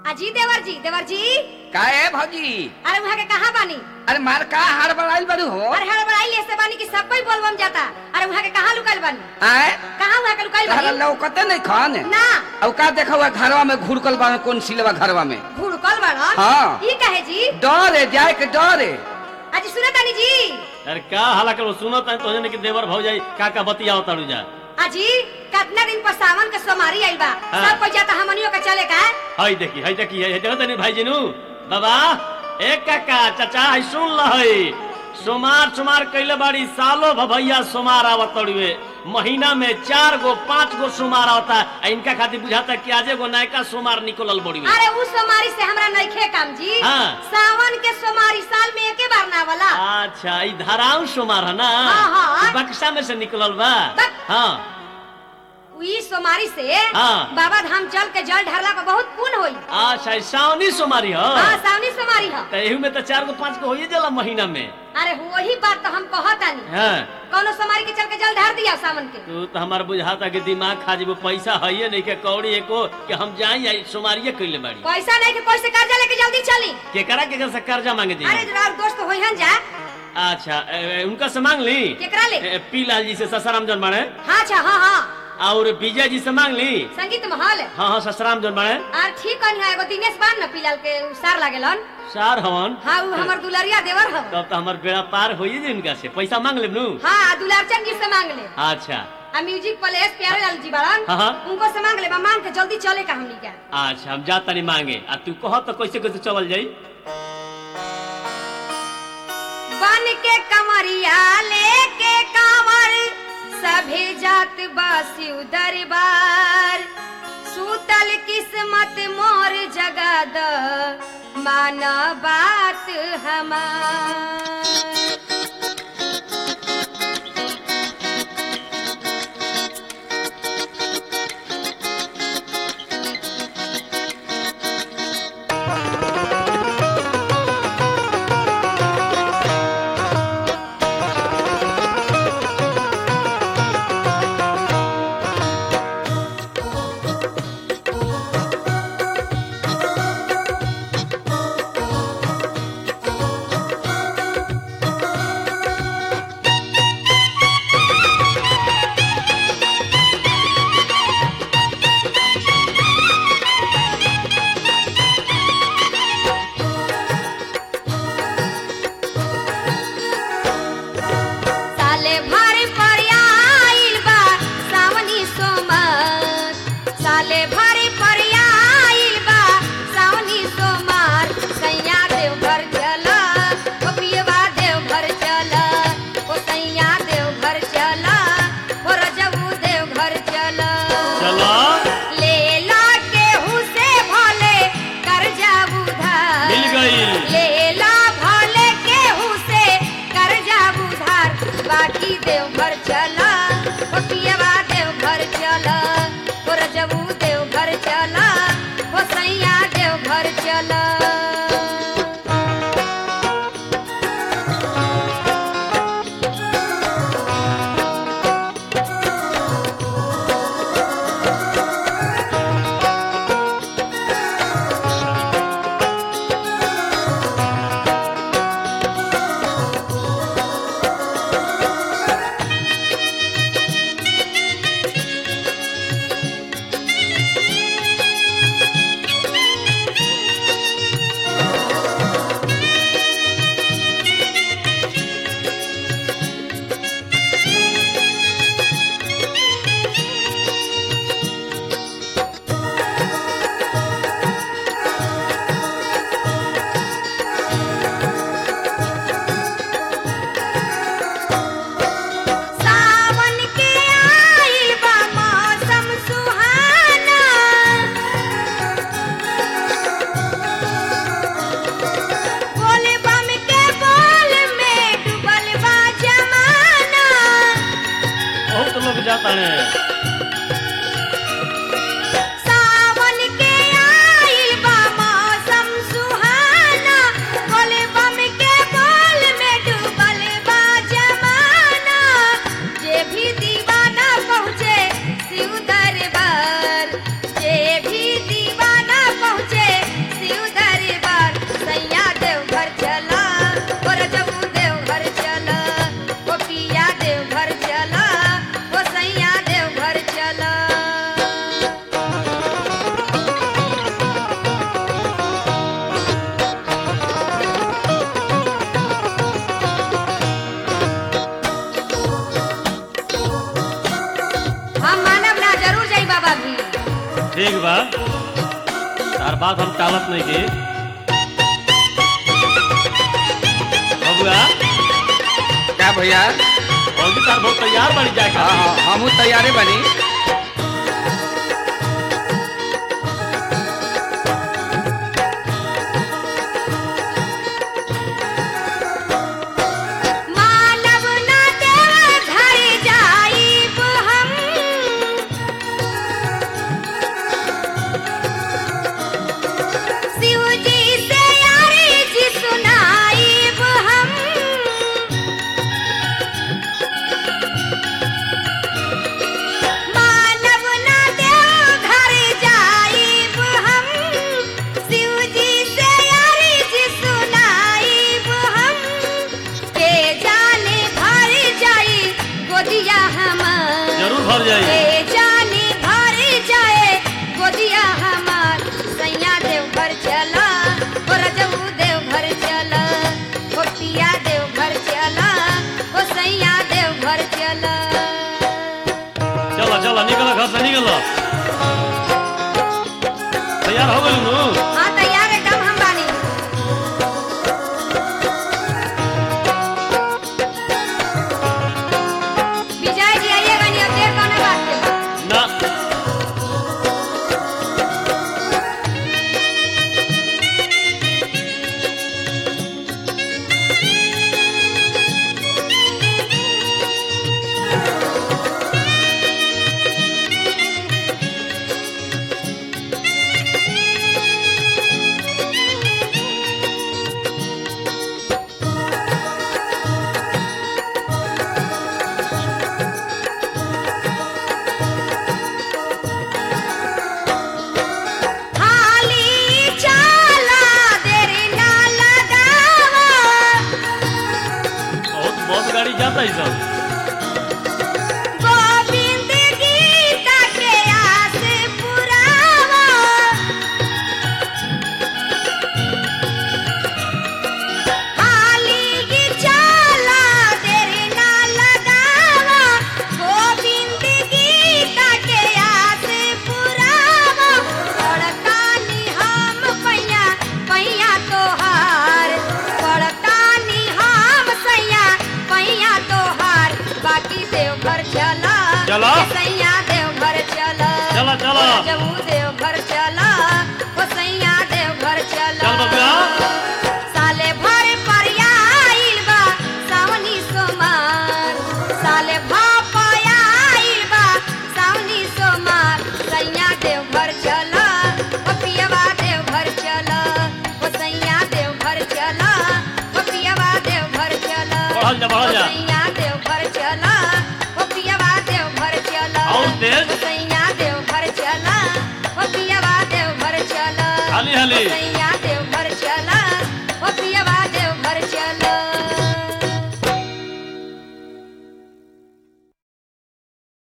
अजी देवर जी देवर जी का है भौजी अरे वहाँ के कहाँ बानी अरे मार का हार बड़ाइल बड़ू हो अरे हड़बड़ाई ले से बानी कि सब कोई बोलबम जाता अरे वहाँ के कहाँ लुकाइल बानी आए कहाँ वहाँ के लुकाइल तहरा बानी लौकते नहीं खान ना अब का देखा हुआ घरवा में घुड़कल बा कौन सिलवा घरवा में घुड़कल बाड़ा हाँ। ई कहे जी डर है जाए के डर है अजी सुने तानी जी अरे का हाला करो सुनो तन तो कि देवर भौजाई का का बतियाओ ताड़ू जा अजी कितना दिन पर सावन के सोमारी आइल बा हाँ। सब कोई जाता हमनियो के चले का हई देखी हई देखी हई देखो तनी भाई जिनू बाबा ए काका चाचा हई सुन ल हई सोमार सोमार कइले बाड़ी सालो भभैया सोमार आवत तड़ुए महीना में चार गो पांच गो सोमार आवता आ इनका खातिर बुझाता कि आजे गो नयका सोमार निकलल बड़ी अरे उस सोमारी से हमरा नइखे काम जी हाँ। सावन के सोमारी साल में एके बार ना वाला अच्छा ई धाराऊ सोमार है ना हाँ, हाँ। ई बक्सा में से निकलल बा बक- हाँ ई सोमारी से हाँ। बाबा धाम चल के जल ढारला पर बहुत पुण्य होई अच्छा ई सावनी सोमारी हो हाँ सावनी सोमारी ह त एहू में तो चार गो पांच गो होइए जाला महीना में अरे वही बात तो हम कहतानी हाँ कौनो सोमारी के चल के जल ढार दिया सावन के तू तो हमार बुझाता कि दिमाग खा जेबो पैसा है नहीं के कौड़ी एको कि हम जाई आई सोमारिये कइले बाड़ी पैसा नहीं के कोई से कर्जा लेके जल्दी चली केकरा केकरा से कर्जा मांगे दी अरे जरा दोस्त होई हन जा अच्छा ए, ए, उनका से मांग ली केकरा ले ए, पी लाल जी से ससराम जन बाड़े हाँ अच्छा हाँ हाँ और विजय जी से मांग ली संगीत महल हाँ हाँ ससराम जन बाड़े और ठीक कनी है एगो दिनेश बान न पिलाल के उ सार लागेलन सार हवन हाँ उ हमर दुलरिया देवर ह तब तो हमार बेड़ा पार होइए जी उनका से पैसा मांग लेब नु हाँ दुलारचंद जी से मांग ले अच्छा आ म्यूजिक प्लेस प्यारे लाल जी बारन हाँ, हाँ। उनको से मांग ले बा मांग के जल्दी चले का हमनी के अच्छा हम जाता नहीं मांगे आ तू कह तो कैसे कैसे चल जाई बन के कमरिया लेके कांवर सभे जात बासी दरबार सूतल किस्मत मोर जगा द माना बात हमार साले भर पर आइल बा सावनी सोमर साले भर पर आइल बा सावनी सोमर सैया देव घर चला ओ पियवा देव घर चला ओ सैया देव घर चला ओ रजबू देव घर चला चलो ले ला केहू से भले कर्जा उधार मिल गई लेला भले केहू से कर्जा उधार बाकी देव घर चला ओ पियवा देव घर चला ओ रजबू देव घर चला ओ सैया देव घर चला तार बात हम टालत नहीं के बबुआ क्या भैया और भी तार बहुत तैयार बड़ी जाए हाँ हाँ हमहू तैयारे बनी मानव न देव घर जाइब हम शिव जी से अर्जी सुनाइब हम मानव न देव घर जाइब हम शिव जी से अर्जी सुनाइब हम के जाने भर जाई गोदिया हमार जरूर भर जाए के जाने भर जाए गोदिया हमार सैया देव घर चला हो रजऊ देव घर चला हो पिया देव घर चला हो सैया देव घर चला चलो चलो निकलो घर से निकलो तैयार हो गई नू हाँ तैयार एकदम हम बानी विजय जी आइएगा नहीं अब देर कौन बात के बाद ना हाली चाला देरी ना लगावा बहुत बहुत गाड़ी जाता है सब गोविंद गीता के आस पुरावा हाली चाला देरी ना लगावा गोविंद गीता के आस पुरावा पड़तानी हम पैया पैया तोहार पड़तानी हम सैया पैया तोहार बाकी देवघर चला चला। सैया देवघर चला चला, चला। जबू देवघर चला ओ सैया देवघर चला चल बबुआ। साले भर पर आइल बा सावनी सोमार साले भापया आइल बा सावनी सोमार सैया देवघर चला ओ पियवा देवघर चला ओ सैया देवघर चला ओ पियवा देवघर चला बढ़ल जा, बढ़ल जा। ओ सैया देवघर चला ओ पियवा देवघर चला और तेज। ओ सैया देवघर चला ओ पियवा देवघर चला हाली हाली सैया